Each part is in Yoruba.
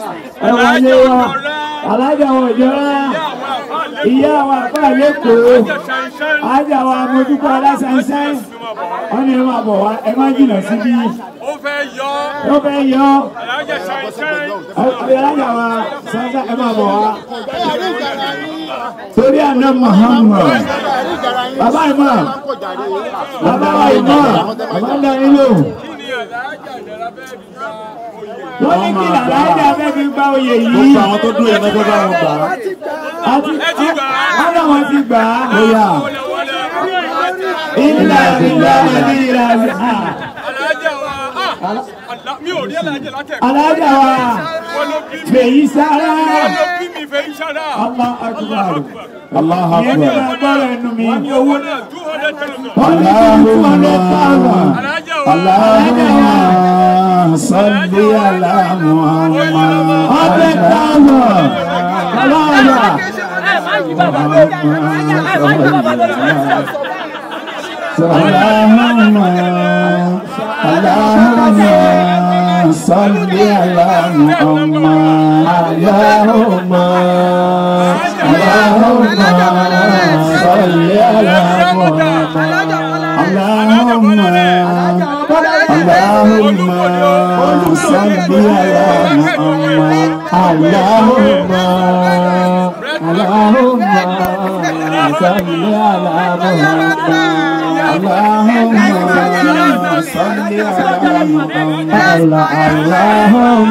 ẹ wọlé wa alájà wọn ìjọra ìyá wa àpá lẹ́kọ̀ọ́ alájà wa mojúkọ aláṣánṣán wọn ni ẹ máa bọ̀ wá ẹ má jìnnà síbí ó fẹ́ yọ ó fẹ́ yọ alájà ṣàìṣàì alájà wa ṣánṣán ẹ máa bọ̀ wá. torí àná Muhammad bàbá ìmọ̀ bàbá wa ìmọ̀ bàbá ń darí lò kí ni alájà ìjọba fẹ́ fi gba oyè. wọ́n ní kí làlájà fẹ́ fi gba oyè yìí. gbogbo àwọn tó dúró yẹn lọ́jọ́ bá wọn gbà á. àti ẹ ti gbà á. wọ́n náà wọ́n ti gbà á. bóyá wọlé wọlé ilé ìlà ìlà ìlà ìlà. alájà wa ah, àlá mi ò rí alájà látẹ̀kọ́. alájà wa wọ́n ló bí mi fèyí sára. wọ́n ló bí mi fẹ́ iṣara. Allah akbar. Allahu ìyẹn ní Akbar. ma gbọ́dọ̀ ẹnu mi. wọ́n ní owó náà two hundred thousand. wọ́n ní kí n tún ọdẹ tààrà. alájà wa Allahumma salli ala Muhammad. ọdẹ tààrà. alájà. اللهم اللهم صل على محمد اللهم اللهم صل على محمد اللهم اللهم صل على محمد اللهم اللهم صل على محمد اللهم صل على محمد اللهم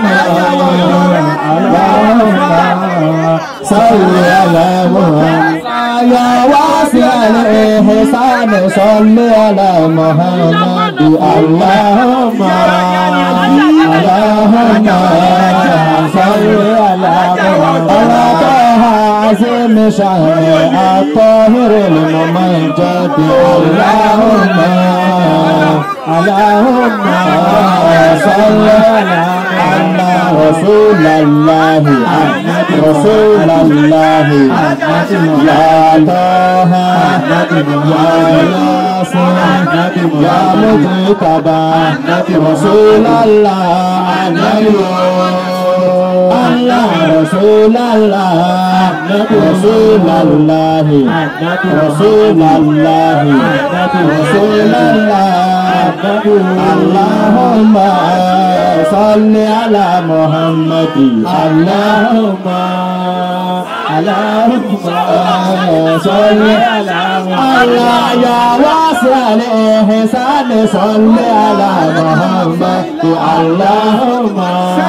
اللهم صل على محمد يا واسع الإحسان صل على محمد اللهم اللهم صل على محمد عظيم شان الطاهر الممجد اللهم اللهم صل على رسول الله رسول الله يا طه يا ياسين يا مجتبى رسول الله الله رسول الله رسول الله رسول الله رسول الله اللهم صل على محمد اللهم اللهم صل على الله يا واسع الإحسان صل على محمد اللهم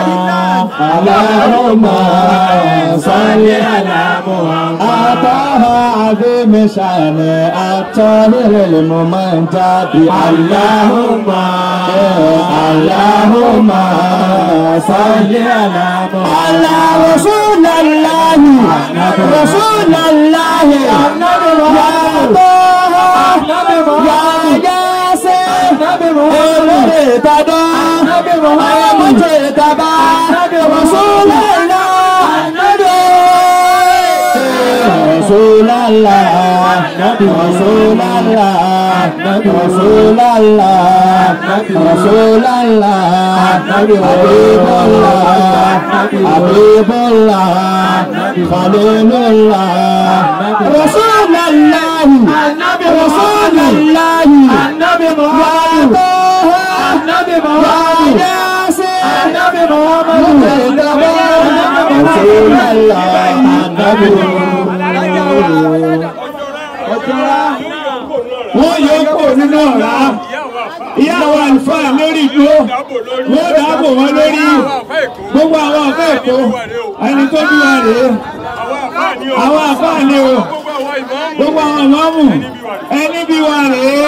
اللهم صل على محمد أعطاها عظيم شان الطاهر الممجد اللهم اللهم صل على محمد رسول الله رسول الله يا طه يا ياسر olùrìtàdọ́ ayọ̀mọ́tò ìtàbá رسول الله رسول الله رسول الله رسول الله رسول الله حبيب الله حبيب الله خليل الله رسول الله رسول الله النبي محمد النبي محمد يا النبي محمد رسول الله النبي wọ́n yọ kó nínú ọ̀rá ìyá àwọn àlùfáà lórí ìdúró wọ́n dáàbò wọn lórí gbogbo àwọn ọ̀fẹ́ èkó ẹni tó bí wa rèé àwọn àfáà ni o gbogbo àwọn ìmọ̀ọ́mù ẹni bí wa rèé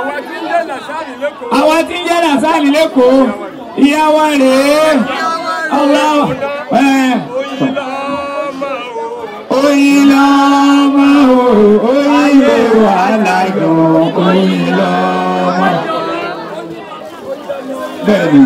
àwọn tí ń jẹ́ nàṣàlì lẹ́kọ̀ọ́ ìyá wa rèé ọlọ́wọ́ ẹ̀ oyin lọ́mọ o oyin lè wà láyọ̀ oyin lọ́mọ. bẹ́ẹ̀ni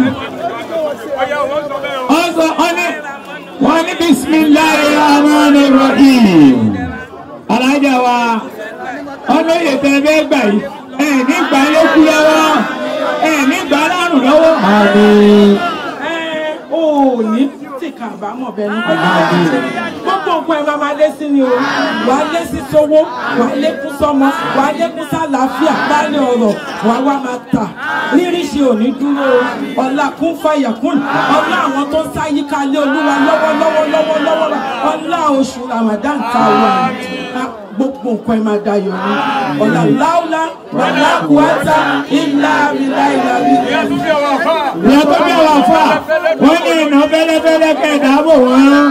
wọ́n sọ wọ́n ní wọ́n ní bisimilayi rahmani rahim alájà wa ọlọ́yè tẹ bẹ́ẹ̀ gbà yìí ẹ̀ nígbà lókù lọ́wọ́ ẹ̀ nígbà lárùn lọ́wọ́. àmín. ò ní tì nìkan àbámọ̀ bẹ́ẹ̀ ni gbogbo nǹkan ẹ̀ máa máa lé sí ni o wà á lé sí sówó wà á lékún sọmọ wà á lékún sálàáfíà báyìí ọ̀rọ̀ wà á wá máa tà ríríṣi òní dúró o ọ̀la kún fàyà kún ọ̀la àwọn tó ń sáyíká lé olúwa lọ́wọ́lọ́wọ́ lọ́wọ́lọ́wọ́ ọ̀la oṣù ramadan ta wà gbogbo nǹkan ẹ̀ máa dayọ̀ ni ọ̀la láúlá wàlá kùwátà ìlà ìlà ìlà ìlà. ìyá tó bí àwọn afa wọ́n ní iná fẹ́lẹ́fẹ́lẹ́ kẹ́ ìdáàbò wọn.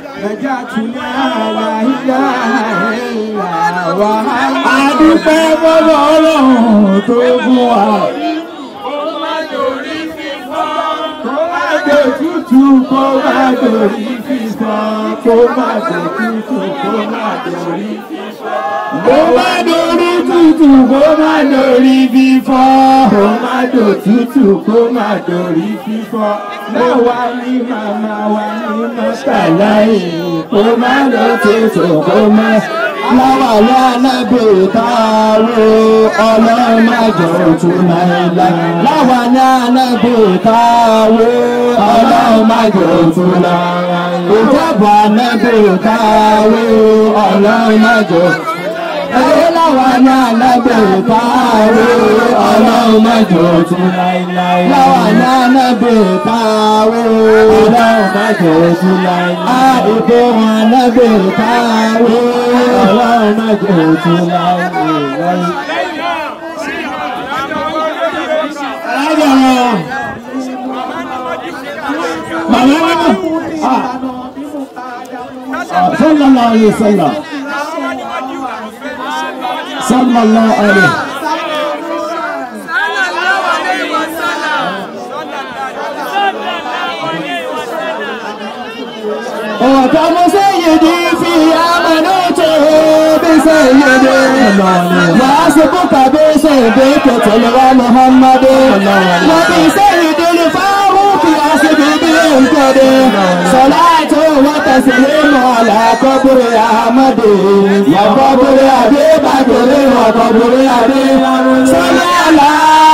àdúpẹ́ bọ́lá ọlọ́run tó fún wa. Tútù kó má dòrí fífọ́, kó má dòrí tútù kó má dòrí fífọ́. Kó má dòrí tútù kó má dòrí fífọ́. Kó má dò tútù kó má dòrí fífọ́. Láwa ní màmá wa ní mọ́tàlá yìí. Kó má lọ tútù kó má. Láwa ní alábò táwo ọlọ́run má jọ tún láéláé. Láwa ní alábò táwo ọlọ́run má jọ tún láéláé. Ìjọba alábò táwo ọlọ́run má jọ tún Ẹyẹ láwa ní alábò táwo ọlọ́run má jọ tún láéláé. Láwa ní alábò táwo ọlọ́run má jọ tún láéláé. Àdìgbò wọn alábò táwo ọlọ́run má jọ tún láéláé. Alájà wọn. Màmá wọn. Sallallahu alayhi wa sallam. Sallallahu alayhi. وكم سيدي في أمنته بسيدي وأسبك بسيدك تلوى محمد وبسيد الفاروق أسب بالقدر صلاة وتسليم على قبر أحمد وقبر أبي بكر وقبر أبي صلى على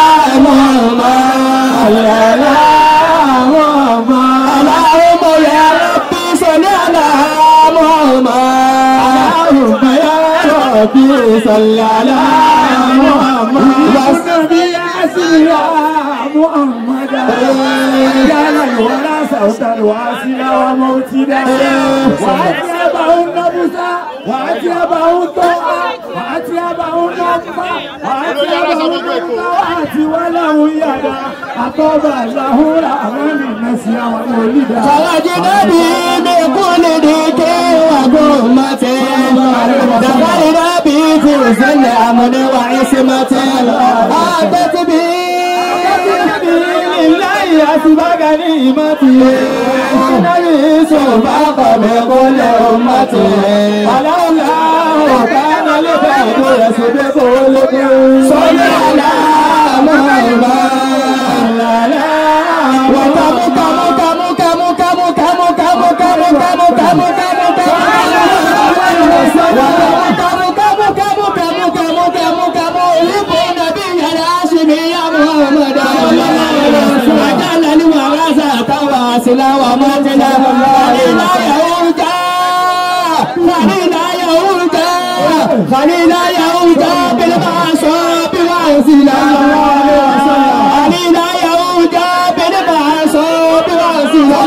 محمد على محمد اللهم يا ربي صل على محمد اللهم يا ربي صل على محمد والنبي يا محمد يا الورى صوتا واصلا وموتدا وأتيبه النبس وأتيبه الطوع وأتيبه النبع وأتيبه النبوات وله يدا أطاب له رحمن النسيا ومولدا فوجد بي من كل ديك وقومة دخلنا بي في سن أمن وعصمة أتت بي لله أسبق نعمتي النبي سبق بكل أمتي ولولا كان لبعض يسبق لكم صل على محمد وكم كم كم كم كم كم كم كم كم كم كم Sila wa matila, Khalila Yahuda, Khalila Yahuda, Khalila Yahuda, bil ma'asab wa sila. Khalila Yahuda, bil ma'asab wa sila.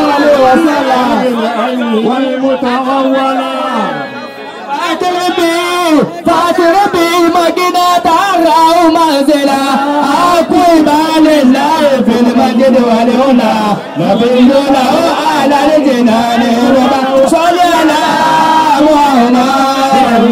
والمتغولة فاتربي فاتربي مجنة ترى منزلا أقوي بال الله في المجد والهنا نبينا على الجنان ربا صل على محمد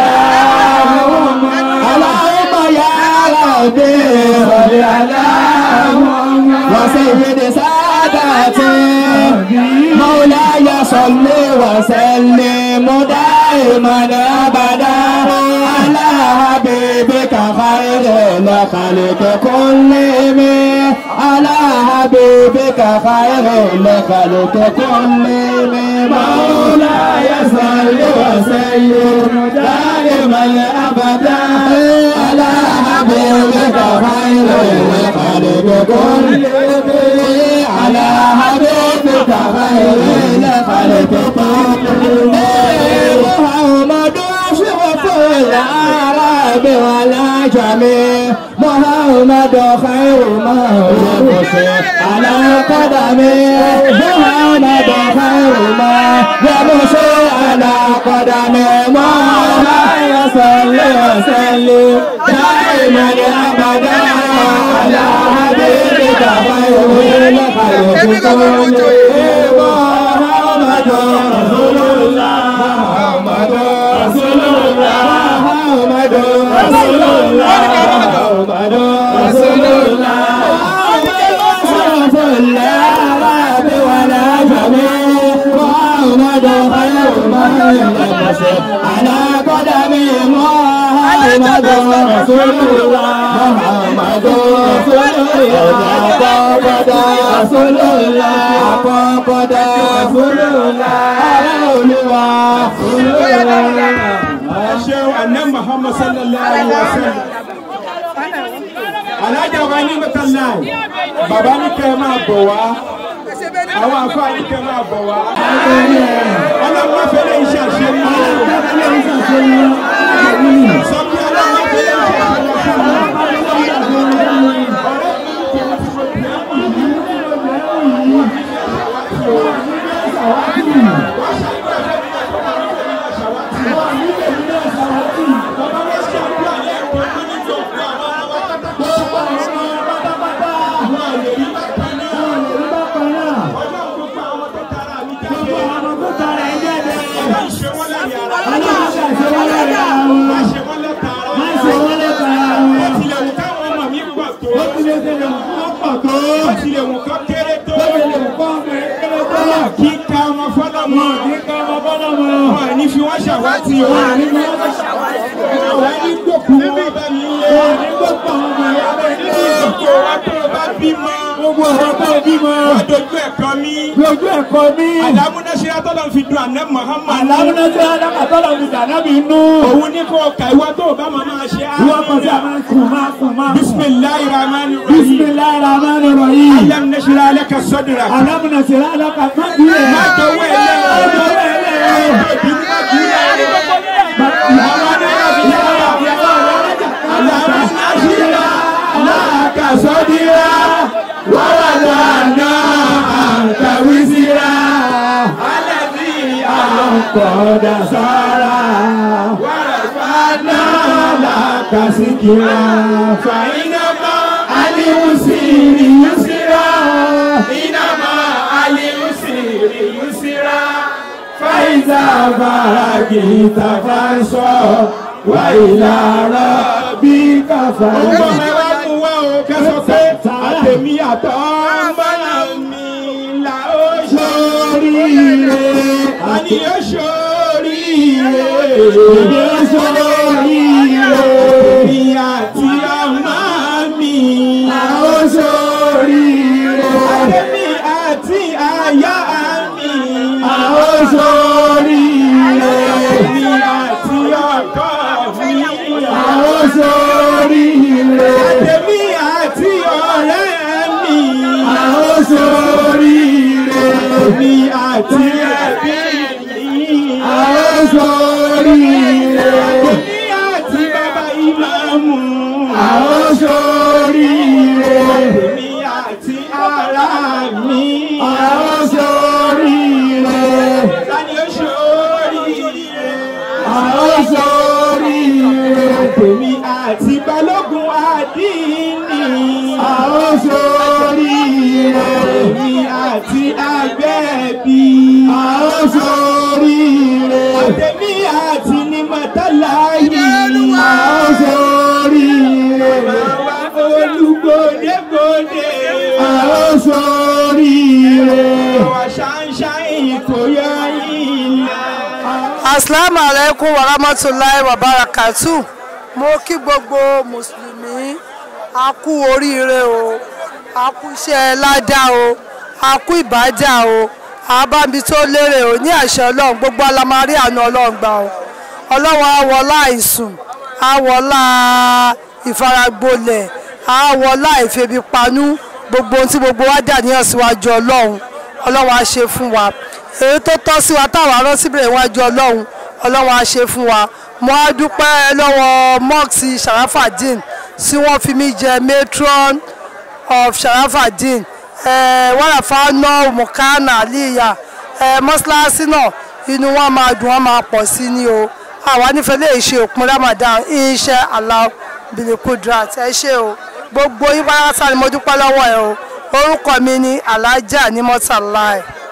اللهم يا ربي صل على محمد وسيد ساداتي مولاي صل وسلم دائما ابدا على حبيبك خير الخلق كلهم على حبيبك خير الخلق كلهم مولاي صل وسلم دائما ابدا على حبيبك خير الخلق كلهم على حبيبك بخير الخلق كلهم محمد أشرف العرب والعجم محمد خير مولود على قدمه محمد خير ما يمشي على قدمه مولاي صل وسلم دائما ابدا على حبيبك خير الخلق كلهم محمد رسول الله محمد رسول الله محمد رسول الله محمد رسول الله أشرف الأعراب ولا جميع محمد خير من يلبس على قدم محمد رسول الله محمد رسول الله قد رسول الله قد رسول الله رسول الله ṣeun anna muhammad sallallahu alaihi wa sallam alájà wa ní mẹtàláì bàbá ní kẹ́ ẹ máa bọ̀ wá àwọn àfa ní kẹ́ ẹ máa bọ̀ wá ọlọ́run fẹ́lẹ́ iṣẹ́ àṣeyọrí sọ pé ọlọ́run fẹ́lẹ́ iṣẹ́ kíkà ọmọ fọlọmọ wọn ní fi wọn ṣàwátì o wọn ní gbòkú wọn bá mi lé gbogbo wa tó o bá bímọ Gbogbo ọ̀rọ̀ tó bímọ. wọn dojú ẹ̀kọ́ mi Lójú ẹ̀kọ́ mi. àlámúnáṣẹ́ atọ́lọ́ fi dùn àná Muhammad Àlàmúná tí alákàtọ́lọ̀ fi dà nábì nú. òun ní kó kà ìwà tó o bá máa máa ṣe Wọ́n kọ́ sí àwọn kùn máa kùn máa kùn. bisimilayi rahman rahim Bisimilahi rahmani rahim. alam nasira alaka sadra Àlámúná tí alákàtọ́ má bí ẹ̀. má dọwọ́ ẹ̀ lẹ́ Má dọwọ́ ẹ̀ lẹ́. òbí má dúró àwọn alámúnáṣira alaka sadra wàhálà náà àǹkàwísíra alẹ́bí Kọ̀dà sára. wàràfàánà Kàsíkìrà. fàyínàmá Alimusiri yusira. ìnàmá alimusiri yusira Faiza baraki tafansọ. Wa ilara bí kàfà. ọgbọ́n mẹ́wàá mú wá o kẹsàn pé àtẹ̀mí àtọ́ mọ́nà mi là ó ṣoríire àní ó ṣoríire Èdè sóríire. èmi àti ọmọ mi Àwọn sóríire. àtẹ̀mí àti àyà mi Àwọn sóríire. èmi àti ọkọ mi Àwọn sóríire. àtẹ̀mí àti ọ̀rẹ́ mi. Àwọn sóríire. èmi àti ẹbí mi. Àwọn sóríire. èmi àti bàbá ìmáàmù. Àwọn sóríire. èmi àti ará mi. Àwọn sóríire. Tani ó ṣoríire. Àwọn sóríire. èmi àti balógun àdínì. Àwọn sóríire. èmi àti agbẹ́bí. Àwọn sóríire. èmi àti ní mọ́tàláyì. Àwọn sóríire. Bàbá olùgbòdègbòdè. Àwọn sóríire. Wà ṣáńṣáìn kò yọ ilẹ̀. asalaamu alaikum warahmatulahi wabarakatu mo kí gbogbo mùsùlùmí a kú oríire o a kú iṣẹ́ ládá o a kú ìbádà o àbámi tó lérè o ní àṣẹ ọlọ́run gbogbo alamari àna ọlọ́run gbà o ọlọ́run àwọlá àìsùn àwọlá ìfaragbolẹ̀ àwọlá ìfebipanú gbogbo ohun tí gbogbo wa dà ní ọ̀síwájú ọlọ́run ọlọ́run á ṣe fún wa èyí tó tọ́ sí wa táwọn arán síbẹ̀ iwájú ọlọ́run ọlọ́run á ṣe fún wa mo á dúpẹ́ lọ́wọ́ mọ́ọ̀sì sharafadin tí wọ́n fi mí jẹ matron of sharafadin wàràfà náà mukana aliya mọ́ṣáláṣí náà inú wọn máa dùn wọn máa pọ̀ sí ni o àwa nífẹ̀ẹ́ lè ṣe òpin ramadan iṣẹ́ Allah bilikudrat ẹ ṣe o gbogbo yín pátá ni mo dúpẹ́ lọ́wọ́ ẹ o orúkọ mi ni alhaja ní mọ́tàláì.